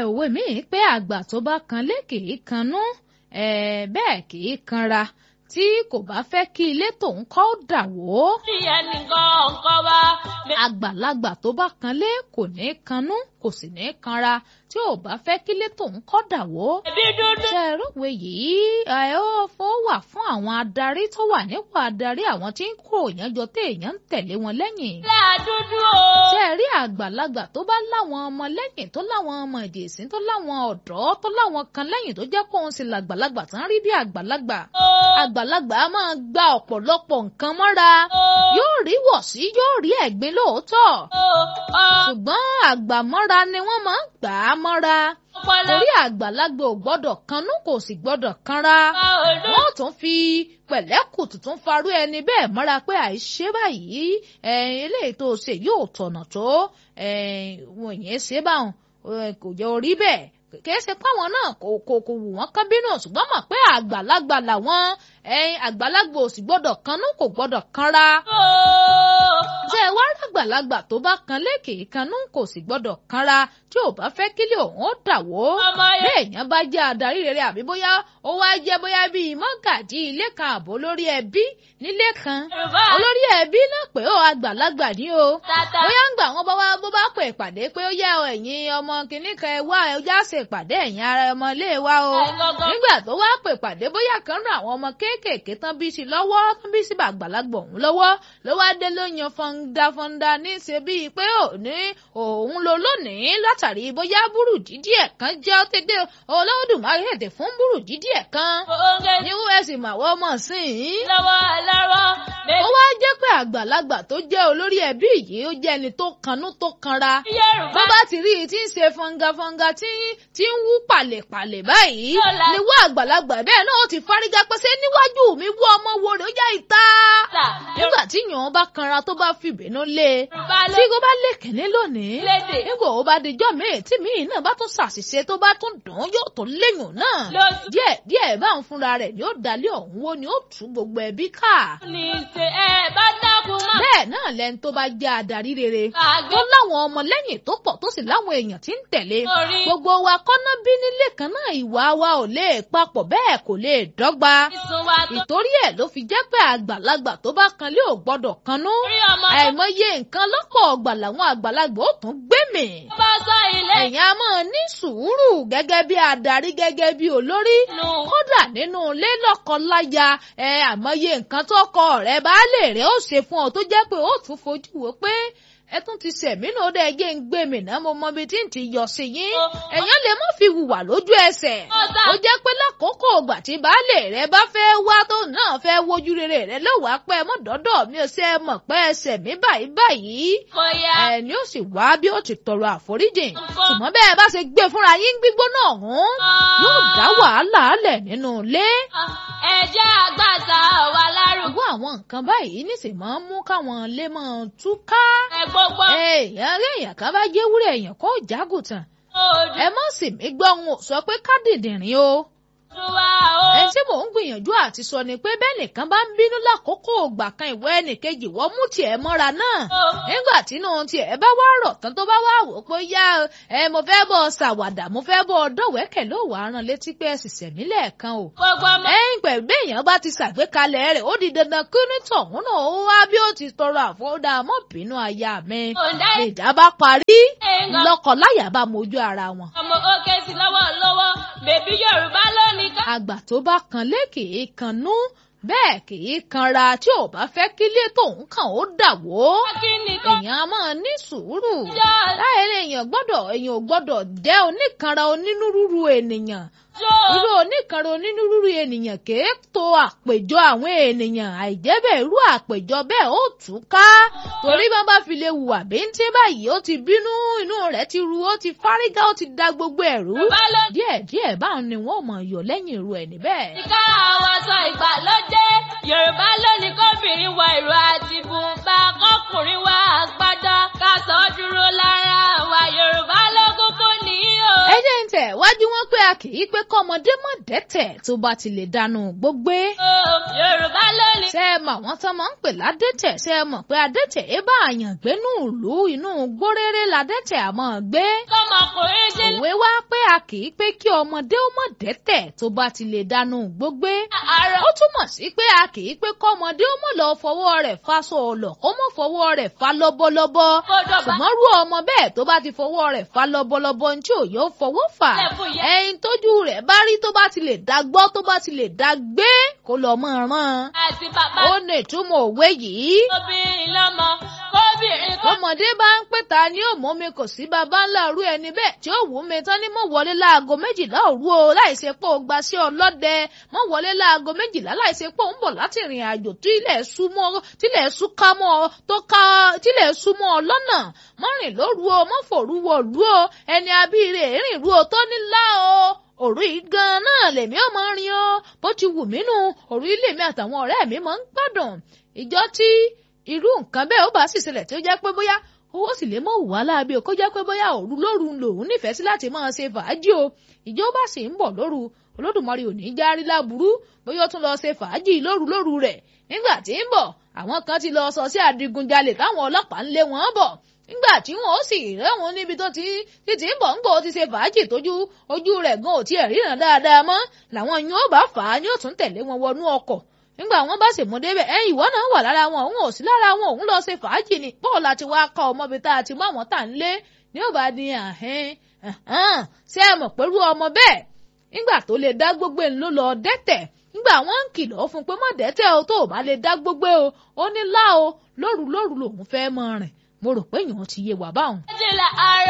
òwe mi pé àgbà tó bá kan lé kì í kanú bẹ́ẹ̀ kì í kanra tí kò bá fẹ́ kí ilé tòun kọ́ dà wó. bí ẹnìkan nǹkan wá. àgbàlagbà tó bá kan lé kò ní kanú kò sì ní kanra tí ò bá fẹ́ kí ilé tòun kọ́ dà wó. ẹbí dúdú. ṣe rògbè yìí ẹ ó fọ́ wà fún àwọn adarí tó wà nípò adarí àwọn tí ń kó èèyàn jọ tí èèyàn ń tẹ̀lé wọn lẹ́yìn. ilé àdúdú o. ṣe rí àgbàlagbà tó bá láwọn ọmọ lẹ́yìn tó láwọn ọmọ ìjèṣin tó láwọn ọ̀dọ́ tó láwọn kan lẹ́yìn tó jẹ́ kóun sì làgbàlagbà tán rí bí àgbàlagbà. àgbàlagbà á máa gba ọ̀pọ̀lọpọ̀ nǹkan mọ́ra yóò rí wọ̀sí yóò rí ẹ̀gbin lóòótọ́ ṣùgbọ́n àgbàmọ́ra ni wọ́n máa ń gbà á mọ́ra torí àgbàlagbà ò gbọ́dọ̀ kanú kò sì gbọ́dọ̀ kanra wọ́n tún fi pẹ̀lẹ́kùtù tún farú ẹni bẹ́ẹ̀ mọ́ra pé àìṣe báyìí eléyìí tó ṣe yóò tọ̀nà tó wọ̀nyẹn ṣe báwọn kò jẹ́ orí bẹ́ẹ̀ kìí ṣe páwọn náà kò kò kò wù wọ́n kán bínú ṣùgbọ́n mọ̀ pé àgbàlagbà làwọn àgbàlagbà ò sì gbọ́dọ̀ kanú kò gbọ́dọ̀ kanra. ṣé ẹ wá rágbàlagbà tó bá kan lékè kanú kò sì gbọ́dọ̀ kanra tí ò bá fẹ́ kílé òun ó dà wó. bí èèyàn bá jẹ́ adarí rere àbí bóyá ó wá jẹ́ bóyá bíi mọ́gàjí ilé kan àbó lórí ẹbí nílé kan olórí ẹbí náà pé ó àgbàlagbà ní o bóyá ń gbà wọn bá wá bó bá pè pàdé pé ó yẹ ẹ̀yin ọmọ kìnnìkan ẹ wá ẹ já ṣe ìpàdé ẹ̀yin ara ọmọ ilé wa o nígbà tó wá pè pàdé bóyá kan ràn àwọn ọmọ kéékèèké tán bí sí lọ́wọ́ tán bí sí àgbàlagbà òun lọ́wọ́ ló wá dé ló yan fọ́nda fọ́nda ní ṣe bíi pé òní òun lo lónìí látàrí bóyá búrùdí díẹ̀ kan jẹ́ tẹ́tẹ́ Olódùmarè ètè fún búrùdí díẹ̀ kan ní us màwọ́ mọ̀ sí i. lọ́wọ́ lọ́wọ́. ó wá jẹ́ pé àgbàlagbà tó jẹ́ olórí ẹbí yìí ó jẹ́ ẹni tó kanú tó kanra bó bá ti rí i tí ń ṣe fọ́ngafọ́nga tí tí ń wú pàlèpàlè báyìí ni wọ́n àgbàlagbà bẹ́ẹ̀ náà ó ti fárígá pẹ́sẹ́ níwájú mi wú ọmọ wo rẹ̀ ó yá ìta. nígbà tí yàn bá kanra tó bá fi ìbínú lé tí kò bá lè kẹ́ni lónìí nígbà ó bá dijọ́ míì tí míì náà bá tún ṣàṣìṣe tó bá tún dùn yóò tún léyìn náà díẹ̀ díẹ̀ bá ń fúnra rẹ̀ ni ó dalẹ̀ ọ̀hún wo ni ó tú gbogbo ẹbí ká. ní ṣe ẹ bá dákun mọ́. bẹ́ẹ̀ náà lẹni tó bá jẹ́ adarí rere tó láwọn ọmọ lẹ́yìn tó pọ̀ tó sì láwọn èèyàn tí ń tẹ̀lé gbogbo wa kọ́ná bí nílé kan náà ìwà wa ò lè papọ̀ bẹ́ẹ̀ kò lè dọ́gba ìtorí ẹ̀ ló fi jẹ́ pé àgbàlagbà tó bá kan lé ò gbọ́dọ̀ kanú àìmọye nǹkan lọ́pọ̀ ọgbà làwọn àgbàlagbà ó tún gbé mì ẹ̀yin a máa ní sùúrù gẹ́gẹ́ bí adarí gẹ́gẹ́ bí olórí kódà nínú ilé lọ́kọ-láya ẹ àmọye nǹkan tó kọ ọ̀rẹ́ baálé rẹ̀ ó ṣe fún ọ tó jẹ́ pé ó tún fojú wo pé ẹ tún ti sẹ̀mí náà dẹ́ ẹjẹ́ ń gbé mi náà mo mọ ibi tí ń ti yọ sí yín ẹ̀yàn lè má fi hùwà lójú ẹsẹ̀ ó jẹ́ pé lákòókò ògbà tí baálé rẹ bá fẹ́ wá tó náà fẹ́ wojú rere rẹ lọ́wọ́ apẹ́ mọ́ dọ́dọ̀ mi ò ṣe é mọ̀ pé ẹsẹ̀ mi báyìí báyìí ẹni ó sì wá bí ó ti tọrọ àforíjìn ṣùgbọ́n bẹ́ẹ̀ bá ṣe gbé fúnra yín gbígbóná ọ̀hún yóò dá wàhálà lẹ̀ nínú ilé. ẹ jẹ́ àgbàtà wà lárugẹ. irú àwọn nǹkan báyìí níṣẹ́ máa ń mú káwọn ilé máa túká. ẹ gbogbo. èèyàn rí èèyàn kan bá jẹ́ wúrẹ̀ èèyàn kó jágùtàn. ẹ mọ̀ sí mi gbọ́ òun ò sọ pé ká dìndìnrín o ẹ tí mò ń gbìyànjú àti sọ ni pé bẹ́ẹ̀ nìkan bá ń bínú lákòókò ògbà kan ìwọ ẹnìkejì wọ́n mú tiẹ̀ mọ́ra náà nígbà tínú tiẹ̀ bá wá rọ̀ tán tó bá wá wò pé yá ẹ mo fẹ́ bọ́ ṣàwàdà mo fẹ́ bọ́ dọ̀wẹ́kẹ̀ ló wàá rán létí pé ẹ sì sẹ̀mí lẹ́ẹ̀kan o. ẹ̀yìn pẹ̀lú béèyàn bá ti ṣàgbékalẹ̀ rẹ̀ ó di dandan kí ní tọ̀hún náà ó wá bí ó ti tọrọ àfọwọ́dà mọ́ bínú aya mi. ìjà bá parí lọ́kọ-láyà bá mojú ara wọn. ọmọ òkè sí lọ́wọ́ lọ́wọ́ bèbí Yorùbá lónìí ká. àgbà tó bá kan lé kì í kanú bẹ́ẹ̀ kì í kanra tí ò bá fẹ́ kílé tóun kàn ó dà wó. èèyàn á máa ní sùúrù. láyé èèyàn gbọ́dọ̀ èèyàn ò gbọ́dọ̀ jẹ́ oníkanra onínúrúurú ènìyàn. irú oníkanra onínúrúurú ènìyàn kì í to àpèjọ àwọn ènìyàn àìjẹ́bẹ̀ irú àpèjọ bẹ́ẹ̀ ó tú ká. torí bá bá fi lè hùwà bíntín báyìí ó ti bínú inú rẹ̀ ti ru ó ti fárígá ó ti da gbogbo ẹ̀rú. díẹ̀díẹ̀ báwọn ni wọ́n mọ̀ yọ lẹ́yìn irú ẹ̀ níbẹ̀. ìka àwọn aṣọ ìgbàlódé yorùbá lónìí kóbìnrin wọ ìró àti bùnbà kọkùnrin wọ àgbádá ká sọ dúró lára wa yorùbá ló kúkú ní o. ẹ jẹ́ ń tẹ̀ wájú wọn pé a kì í pé kọ́mọdé mọ̀ dẹ́tẹ̀ tó bá ti lè dànù gbógbé. Yorùbá lónìí. ṣé ẹ mọ̀ àwọn tán máa ń pè ládẹ́tẹ̀ ṣé ẹ mọ̀ pé adẹ́tẹ̀ ẹ bá àyàn gbénú ìlú inú gbóréré ládẹ́tẹ̀ àmọ́ gbé. Kọ́mọkùnrin dín òwe wá pé a kì í pé kí ọmọdé ó mọ̀ dẹ́tẹ̀ tó bá ti lè dànù gbógbé. àárọ̀. ó túmọ̀ sí pé a kì í pé kọ́mọdé ó mọ̀ lọ fọwọ́ rẹ̀ fa sọ̀ọ̀lọ̀ kó mọ̀ fọwọ́ rẹ̀ fa lọ́bọ̀lọ́bọ̀ Kó dọ̀bà. ṣùgbọ́n rú ọmọ bẹ́ẹ̀ tó bá ti fọwọ́ rẹ̀ fa lọ́bọ̀lọ́bọ̀ ní tí ò yóò fọwọ́ fà Lẹ́fun yẹn. ẹyin tójú rẹ̀ bá rí tó bá ti lè dá gbọ́ tó bá ti lè dá gbé kó lọ mọ́ ràn Àti bàbá ó ní ìtumọ̀ òwe yìí obìnrin lọ́mọ. Kóbìnrin kó ọmọdé bá ń pè ta ni ó mú mi kò sí baba ńlá rú ẹni bẹ́ẹ̀ tí ó wù mí tán ni mo wọlé láago méjìlá òru o láìsí pé o gba sí ọlọ́dẹ mo wọlé láago méjìlá láìsí pé o ń bọ̀ láti ìrìn àjò tí ilẹ̀ sú mọ́ tílẹ̀ sú ká mọ́ ọ tó ká tílẹ̀ sú mọ́ ọ lọ́nà mọ́ rìn lóru o mọ́ fòru wọ̀ lú o ẹni abíire rìn rú o tó nílá o òru yìí gan náà lèmi ò mọ rin o bó ti wù mí nù òru ilé mi àtàwọn ọ̀rẹ́ mi máa ń gbádùn ìjọ tí irú nǹkan bẹ́ẹ̀ ó bá sì ṣẹlẹ̀ tí ó jẹ́ pé bóyá owó sì lè mọ̀ wá láabi ò kó jẹ́ pé bóyá òru lóru lòun nífẹ̀ẹ́ sí láti máa ṣe fàájì o ìjọba sì ń bọ̀ lóru olódùmarè ò ní í járí láburú bóyá ó tún lọ ṣe fàájì lóru lóru rẹ̀ nígbà tí ń bọ̀ àwọn kan ti lọ sọ sí adigunjalè táwọn ọlọ́pàá ń lé wọn bọ̀ nígbà tí wọn ó sì rẹ́wọ̀n níbi tó ti ti ti ń bọ̀ ń gbò ó ti ṣe fàájì tójú ojú rẹ̀ gan ò tiẹ̀ ríran dáadáa mọ́ làwọn yóò bá fà á ní òtún tẹ̀lé wọn wọnú ọkọ̀ nígbà wọn bá sì mú débẹ̀ ẹ ìwọ náà wà lára wọn òun ò sí lára wọn òun lọ ṣe fàájì ni bọ́ọ̀ láti wá kọ́ ọmọbi tá a ti mú àwọn tá à ń lé ní ò bá ní àhẹ́n ṣé ẹ mọ̀ pẹ̀lú ọmọ bẹ́ẹ̀ nígbà tó lè dá gbogbo ẹ̀ ló lọ dẹ́tẹ̀ nígbà wọn ń kìlọ̀ fún pé má dẹ́tẹ̀ o tó o bá lè dá gbogbo o ó ní lá o lóru lóru lòun fẹ́ mọ rìn mo rò pé èèyàn ti yé wà báwọn. méjìlá àárọ̀.